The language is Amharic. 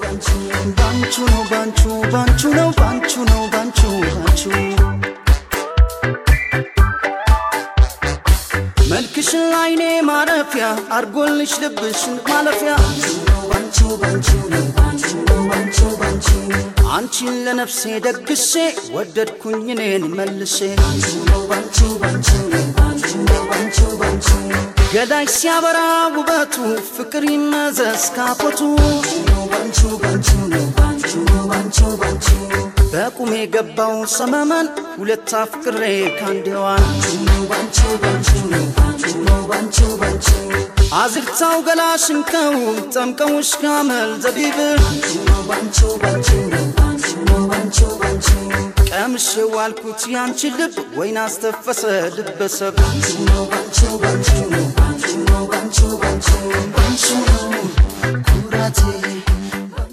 ባንቹ ነው ባንቹ ባንቹ ነው ባንቹ ነው ባንቹ ባንቹ መልክሽን ላይኔ ማረፊያ አርጎልሽ ልብሽን ማለፊያ ባንቹ ባንቹ ነው ባንቹ ነው ባንቹ ባንቹ አንቺን ለነፍሴ ደግሼ ወደድኩኝ እኔን መልሼ ባንቹ ባንቹ ነው ባንቹ ነው ባንቹ ባንቹ ገዳይ ሲያበራ ውበቱ ፍቅር ይመዘዝ ካፖቱ ባንቹ ባንቹ ነው ባንቹ ነው ባንቹ ባንቹ በቁሜ ገባው ሰመመን ሁለት አፍቅሬ ካንዴዋን ባንቹ ባንቹ ነው ባንቹ ነው ባንቹ ባንቹ አዝርታው ገላሽን ከውብ ጠምቀውሽ ካመል ዘቢብ ባንቹ ባንቹ ነው ባንቹ ነው ባንቹ ባንቹ ቀምሼ ዋልኩት ያንቺ ልብ ወይን አስተፈሰ ልበሰብ ነው ባንቹ ባንቹ ነው ባንቹ ነው ባንቹ ባንቹ ባንቹ ነው ኩራቴ